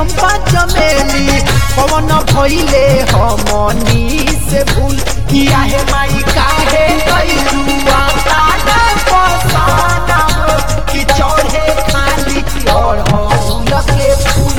चंपा चमेली पवन भइले हमनी से भूल किया है माई काहे कैलू आता पसाना कि चढ़े खाली और हम के फूल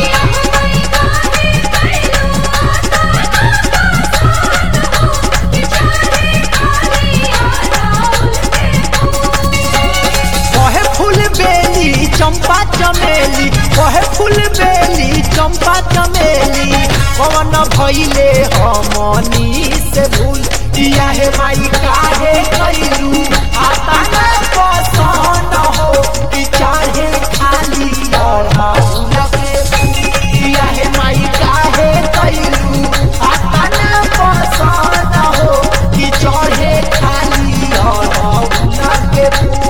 कहे फूल बेली चंपा चमेली कहे फूल बेली चंपा चमेली पवन भइले हमनी से भूल किया है माई काहे कैलू आता न पसंद हो कि चाहे खाली और हम के फूल किया है माई काहे कैलू आता न पसंद हो कि चढ़े खाली और हम के फूल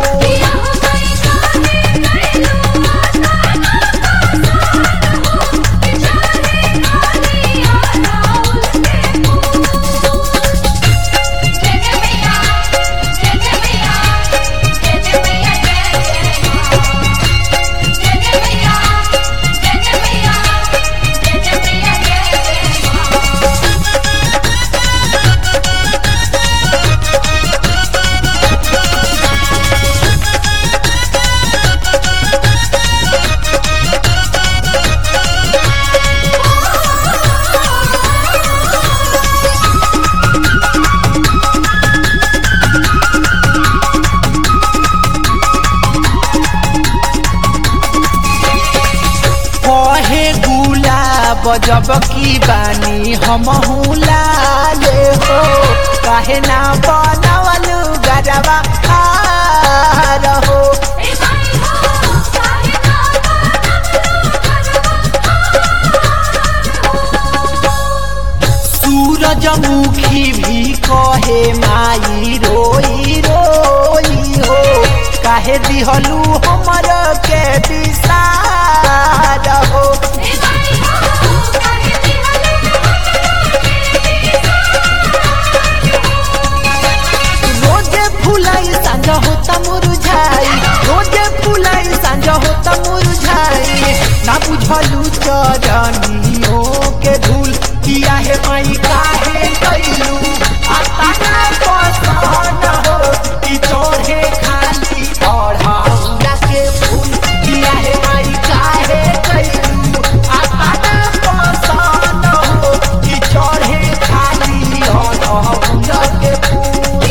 कहे गुलाब जब की बानी हम लाले हो काहे ना बनवल गजबा खार हो सूरजमुखी भी कहे माई रोई रोई हो काहे दिहलू हमर के विसार हो रोजे फुलाई सांझ होता मुरझाई रोजे फुलाई सांझ होता मुरझाई ना बुझलू चरनियों के धूल किया है माई काहे कैलू आता ना पसंद हो कि चढ़े खाली और हमरा के फूल किया है माई काहे कैलू आता ना पसंद हो कि चढ़े खाली और हमरा के फूल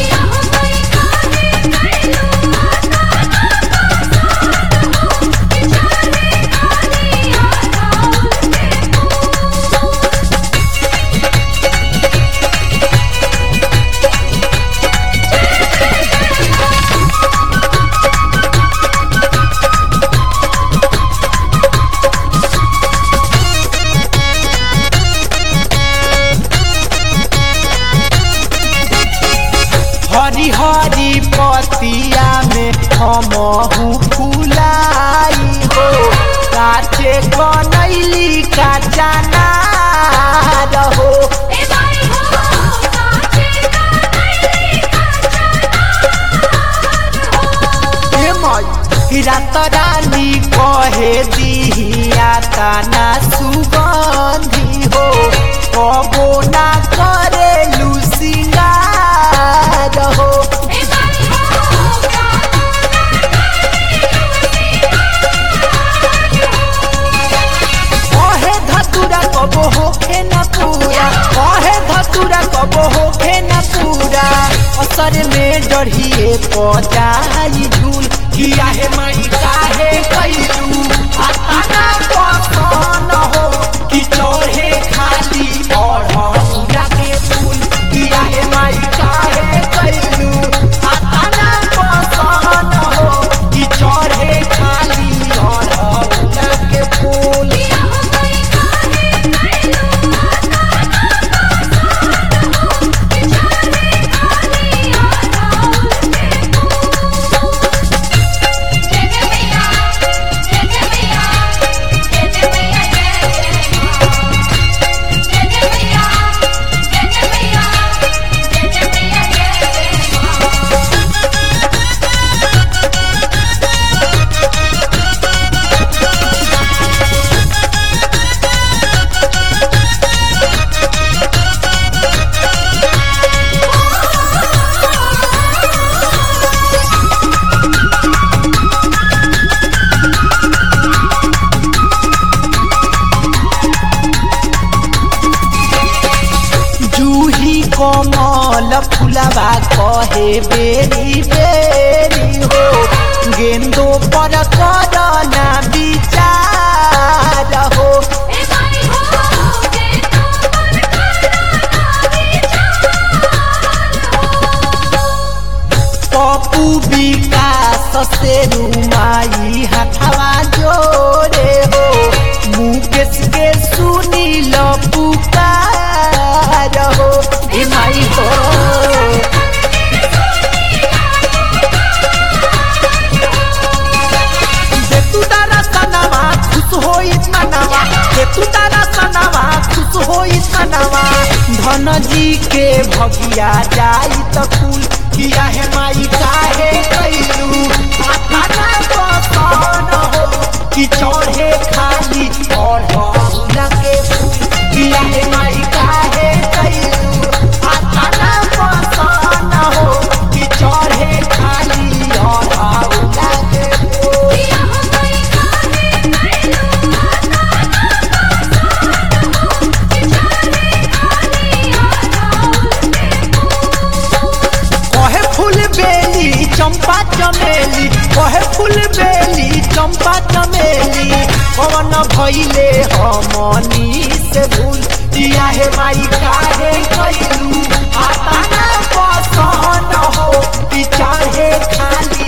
हरी हरी पतिया में हमहू फुलाई हो काचे कनैली काचा नार हो हे माई रात रानी कहे दिहिया ताना सुगंधी हो कबो ना करे लुसिंगार हो कहे धतुरा कबो होखे न पूरा कहे धतुरा कबो होखे न पूरा असर में डढ़िए पजाई झूल किया है माई काहे कैलू आता ना पसन हो कि चढ़े खाली और हमरा के फूल किया है माई काहे कैलू आता ना पसन हो कि चढ़े खाली और हमरा के फूल जय जय मैया लोगवा कहे बेरी बेरी हो गेंदो पर करना विचार हो ए माई हो के तो पर करना विचार पप्पू विकास से रुमाई हथवा जोड़े हो मुकेश के सुनी लो पुकार हो ए माई हो जे तू तारा सनावा खुश होई मनावा जे तू तारा सनावा खुश होई मनावा धन जी के भगिया जाई त फूल किया है माई काहे कैलू आत्मा पसन हो कि चढ़े खाली और के फूल किया है माई काहे कैलू आत्मा पसन हो कि चढ़े खाली और के फूल दिया हो माई काहे कैलू कहे फूल बेली चंपा चमेली कहे फूल बेली चंपा चमेली कवन भइले हमनी से भूल दिया है माई काहे कैलू आता ना पसंद हो कि चाहे खाली